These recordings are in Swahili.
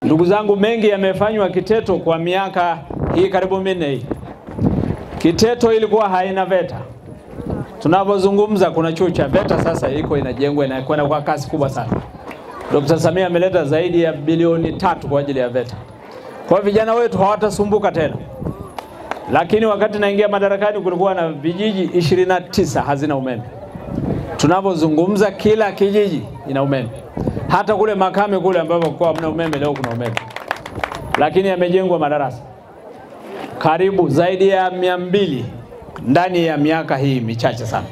Ndugu zangu, mengi yamefanywa Kiteto kwa miaka hii karibu minne hii. Kiteto ilikuwa haina VETA. Tunavyozungumza kuna chuo cha VETA sasa iko inajengwa inakwenda kwa kasi kubwa sana. Dr. Samia ameleta zaidi ya bilioni tatu kwa ajili ya VETA. Kwa hiyo vijana wetu hawatasumbuka tena. Lakini wakati naingia madarakani kulikuwa na vijiji 29 hazina umeme. Tunavyozungumza kila kijiji ina umeme. Hata kule Makame kule ambapo kwa hamna umeme leo kuna umeme. Lakini yamejengwa madarasa karibu zaidi ya mia mbili ndani ya miaka hii michache sana.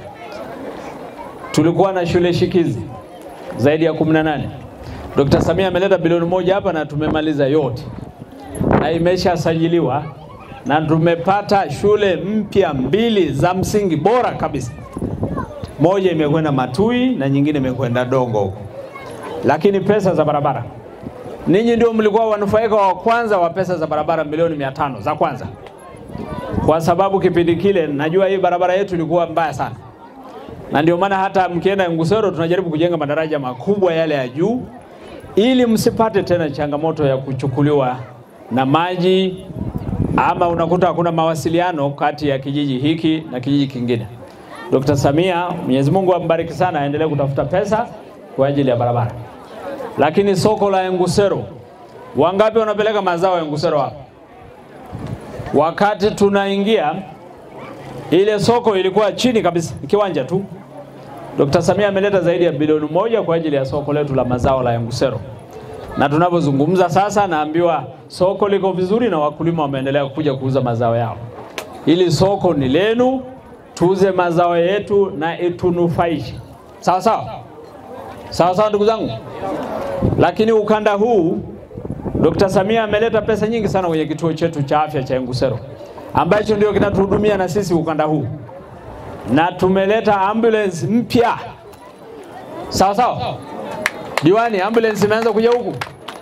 Tulikuwa na shule shikizi zaidi ya 18. Dr. Samia ameleta bilioni moja hapa na tumemaliza yote na imeshasajiliwa na tumepata shule mpya mbili za msingi bora kabisa. Moja imekwenda Matui na nyingine imekwenda Dongo huko. Lakini pesa za barabara, ninyi ndio mlikuwa wanufaika wa kwanza wa pesa za barabara milioni mia tano za kwanza, kwa sababu kipindi kile najua hii barabara yetu ilikuwa mbaya sana, na ndio maana hata mkienda Ngusero tunajaribu kujenga madaraja makubwa yale ya juu, ili msipate tena changamoto ya kuchukuliwa na maji ama unakuta hakuna mawasiliano kati ya kijiji hiki na kijiji kingine. Dr. Samia, Mwenyezi Mungu ambariki sana, aendelee kutafuta pesa kwa ajili ya barabara. Lakini soko la Ngusero, wangapi wanapeleka mazao ya Ngusero hapa? Wakati tunaingia ile soko ilikuwa chini kabisa, kiwanja tu. Dr. Samia ameleta zaidi ya bilioni moja kwa ajili ya soko letu la mazao la Ngusero, na tunavyozungumza sasa, naambiwa soko liko vizuri na wakulima wameendelea kuja kuuza mazao yao. Hili soko ni lenu, tuuze mazao yetu na itunufaishe. Sawa sawa, sawa sawa, ndugu zangu. Lakini ukanda huu Dr. Samia ameleta pesa nyingi sana kwenye kituo chetu cha afya cha Ngusero ambacho ndio kinatuhudumia na sisi ukanda huu, na tumeleta ambulance mpya. Sawa sawa, diwani, ambulance imeanza kuja huku.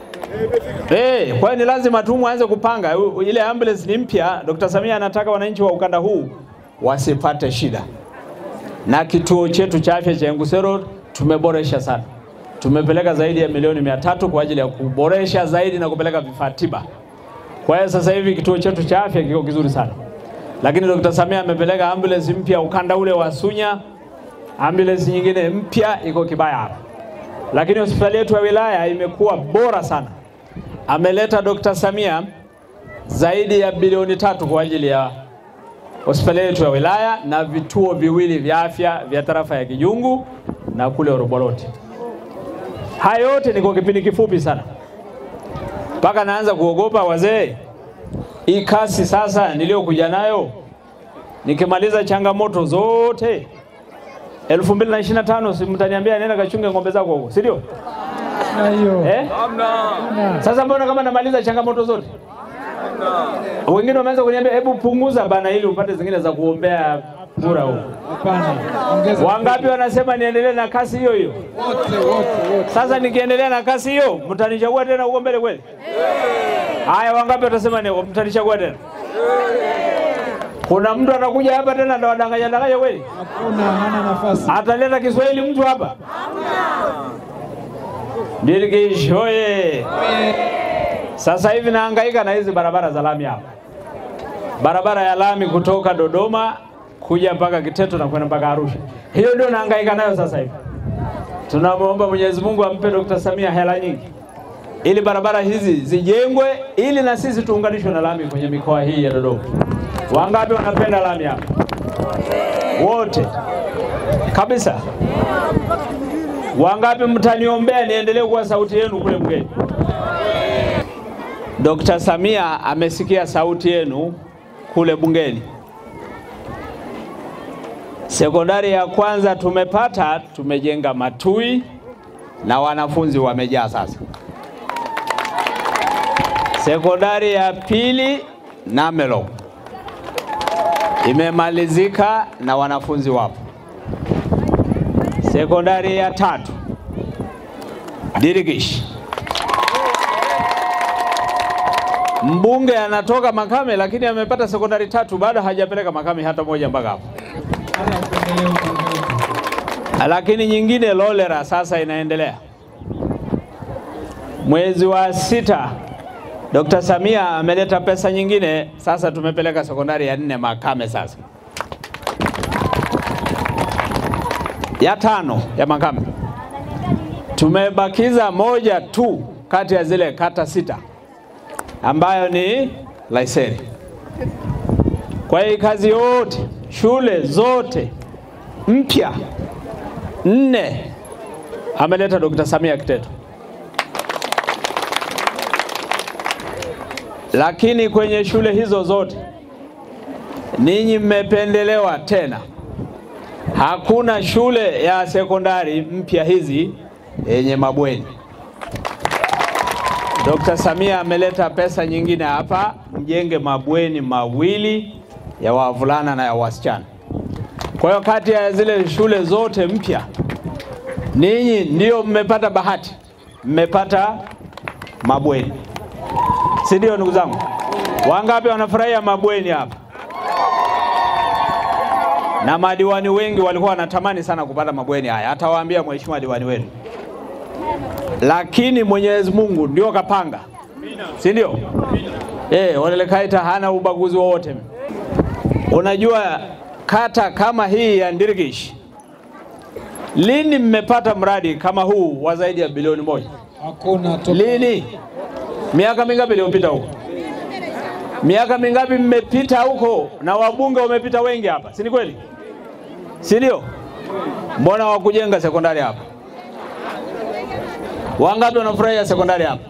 Hey, kwa hiyo ni lazima tu mwanze kupanga ile ambulance ni mpya. Dr. Samia anataka wananchi wa ukanda huu wasipate shida, na kituo chetu cha afya cha Ngusero tumeboresha sana tumepeleka zaidi ya milioni mia tatu kwa ajili ya kuboresha zaidi na kupeleka vifaa tiba. Kwa hiyo sasa hivi kituo chetu cha afya kiko kizuri sana, lakini Dr. Samia amepeleka ambulance mpya ukanda ule wa Sunya, ambulance nyingine mpya iko Kibaya hapa, lakini hospitali yetu ya wilaya imekuwa bora sana. Ameleta Dr. Samia zaidi ya bilioni tatu kwa ajili ya hospitali yetu ya wilaya na vituo viwili vya afya vya tarafa ya Kijungu na kule Oroboroti. Haya yote ni kwa kipindi kifupi sana, mpaka naanza kuogopa wazee. Hii kasi sasa niliyokuja nayo, nikimaliza changamoto zote 2025 si mtaniambia nenda kachunge ng'ombe zako huko, si ndio? Eh? Sasa mbona kama namaliza changamoto zote? Wengine wameanza kuniambia hebu punguza bana, ili upate zingine za kuombea kura huko. Wangapi wanasema niendelee na kasi hiyo hiyo? Sasa nikiendelea na kasi hiyo, mtanichagua tena huko mbele kweli? Haya, wangapi watasema ni mtanichagua tena? Kuna mtu anakuja hapa tena ndo wadanganya danganya kweli? Hakuna, hana nafasi. Ataleta Kiswahili mtu hapa? Dirgish hoye! Sasa hivi nahangaika na hizi barabara za lami hapa, barabara ya lami kutoka Dodoma kuja mpaka Kiteto na kwenda mpaka Arusha. Hiyo ndio nahangaika nayo sasa hivi. Tunamwomba Mwenyezi Mungu ampe Dr. Samia hela nyingi ili barabara hizi zijengwe, ili na sisi tuunganishwe na lami kwenye mikoa hii ya Dodoma. Wangapi wanapenda lami hapa? Wote kabisa. Wangapi mtaniombea niendelee kuwa sauti yenu kule bungeni? Dr. Samia amesikia sauti yenu kule bungeni. Sekondari ya kwanza tumepata, tumejenga Matui na wanafunzi wamejaa sasa. Sekondari ya pili Namelo imemalizika na wanafunzi wapo. Sekondari ya tatu Dirigish, mbunge anatoka Makame, lakini amepata sekondari tatu, bado hajapeleka Makame hata moja mpaka hapo. Lakini nyingine Lolera sasa inaendelea. Mwezi wa sita Dr. Samia ameleta pesa nyingine, sasa tumepeleka sekondari ya nne Makame. Sasa ya tano ya Makame tumebakiza moja tu kati ya zile kata sita ambayo ni Laiseri. Kwa hiyo kazi yote shule zote mpya nne ameleta Dr. Samia Kiteto, lakini kwenye shule hizo zote ninyi mmependelewa tena. Hakuna shule ya sekondari mpya hizi yenye mabweni. Dr. Samia ameleta pesa nyingine hapa, mjenge mabweni mawili ya wavulana na ya wasichana. Kwa hiyo kati ya zile shule zote mpya, ninyi ndio mmepata bahati, mmepata mabweni, si ndio? Ndugu zangu, wangapi wanafurahia mabweni hapa? Na madiwani wengi walikuwa wanatamani sana kupata mabweni haya, atawaambia mheshimiwa diwani wenu, lakini Mwenyezi Mungu ndio kapanga, si ndio? Eh, Olelekaita hana ubaguzi wowote. Unajua kata kama hii ya Ndirgish, lini mmepata mradi kama huu wa zaidi ya bilioni moja? Hakuna to... Lini? Miaka mingapi iliyopita huko? Miaka mingapi mmepita huko, na wabunge wamepita wengi hapa, si ni kweli? Si ndio? Mbona wakujenga sekondari hapa? Wangapi wanafurahia sekondari hapa?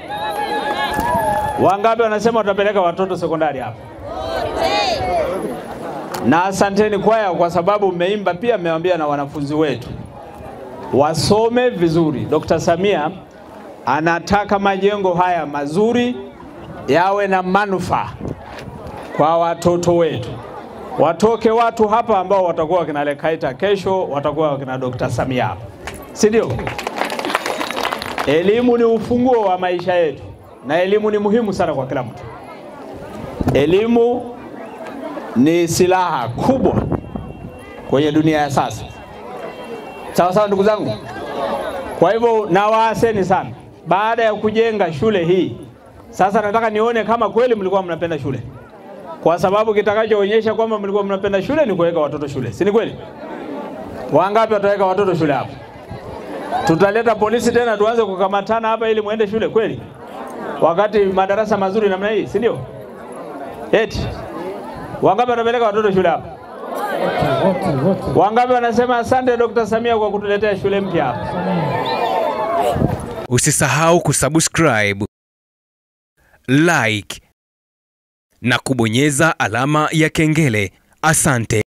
Wangapi wanasema watapeleka watoto sekondari hapa? Na asanteni kwaya, kwa sababu mmeimba pia, mmewaambia na wanafunzi wetu wasome vizuri. Dr. Samia anataka majengo haya mazuri yawe na manufaa kwa watoto wetu, watoke watu hapa ambao watakuwa wakina Lekaita kesho, watakuwa wakina Dr. Samia hapa, si ndio? Elimu ni ufunguo wa maisha yetu, na elimu ni muhimu sana kwa kila mtu. Elimu ni silaha kubwa kwenye dunia ya sasa, sawa sawa, ndugu zangu. Kwa hivyo nawaaseni sana, baada ya kujenga shule hii, sasa nataka nione kama kweli mlikuwa mnapenda shule, kwa sababu kitakachoonyesha kwamba mlikuwa mnapenda shule ni kuweka watoto shule, si ni kweli? Wangapi wataweka watoto shule hapa? Tutaleta polisi tena tuanze kukamatana hapa ili muende shule kweli, wakati madarasa mazuri namna hii, si ndio? Eti wangapi watapeleka watoto shule hapa? wote wote. Wangapi wanasema asante Dr. Samia kwa kutuletea shule mpya hapa? Usisahau kusubscribe, like na kubonyeza alama ya kengele. Asante.